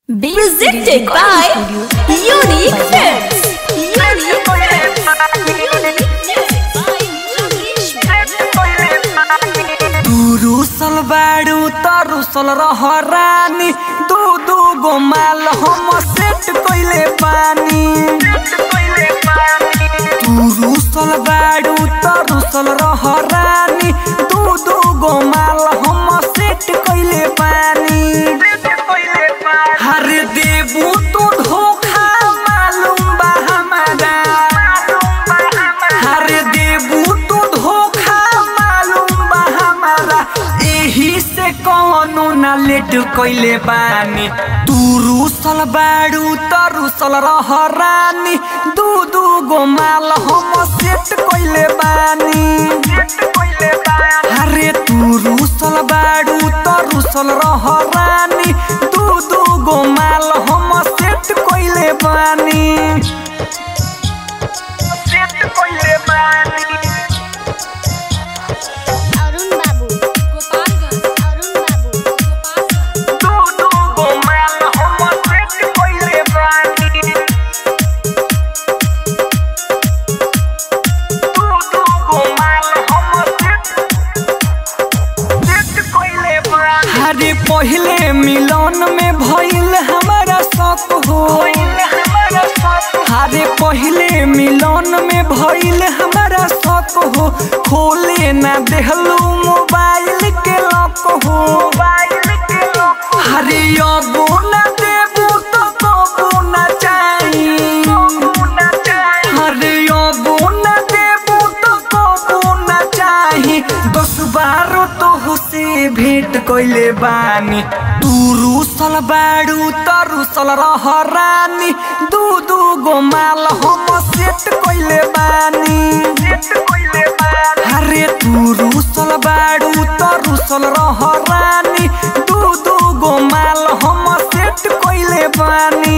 Presented by Unique Films. Unique Films. Unique तू रूसल बाड़ू त रूसल रह रानी दू दू गो माल हम सेट कइले बानी तू रूसल बाड़ू त रूसल रह रानी दू दू गो माल हम सेट कइले बानी हर देबू तू धोखा मालूम बा हमारा हर देबू तू धोखा मालूम बा हमारा एही से कौनो ना लेट कइले बानी तू रूसल बाड़ू त रूसल रह रानी दू दू गो माल हम सेट कइले बानी अरे तू रूसल बाड़ू त रूसल रह रानी दू दू गो माल हम सेट कइले बानी सेट कइले बानी अरुण बाबू अरुण बाबू दू दू गो माल हम सेट कइले बानी दू दू गो माल हम सेट सेट कइले बानी हरे पहले मिलन में भइल हमारा शौक हो हरे पहले मिलन में भइल हमारा शौक हो खोले ना देहलू मोबाइल के लॉक हो हरे अबो ना देबू तो कबो ना चाही हरे अबो ना देबू तो कबो ना चाही दस बारो तो से भेंट कइले बानी तू रूसल बाड़ू त रूसल रह रानी दू दू गो माल हम सेट कइले बानी अरे तू रूसल बाड़ू त रूसल रह रानी दू दू गो माल हम सेट कइले बानी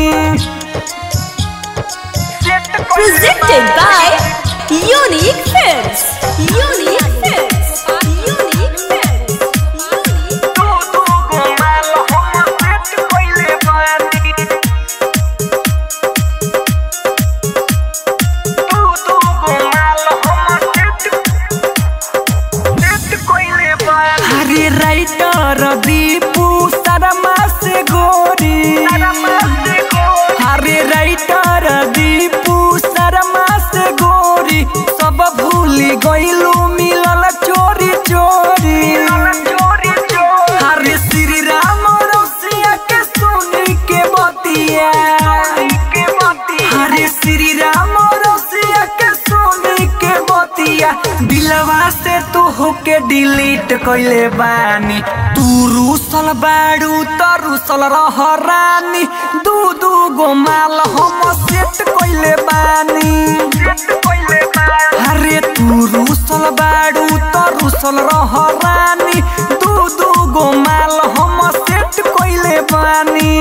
Presented by Unique Films. Unique Films. Unique Films. Unique दू दू गो माल हम सेट कइले बानी दू दू गो माल हम सेट सेट कइले बानी अरे राइटर दीपू शर्मा से गोरी अरे राइटर दीपू शर्मा से गोरी सब भूल गइलू मिलल चोरी चोरी अरे श्री राम रसिया के सुनी के बतिया अरे श्री राम रसिया के सुनी के बतिया दिलवा से तू होके डिलीट कइले बानी तू रूसल बाड़ू त रूसल रह रानी दू दू गो माल हम सेट कइले बानी अरे तू रूसल बाड़ू त रूसल रह रानी दू दू गो माल हम सेट कइले बानी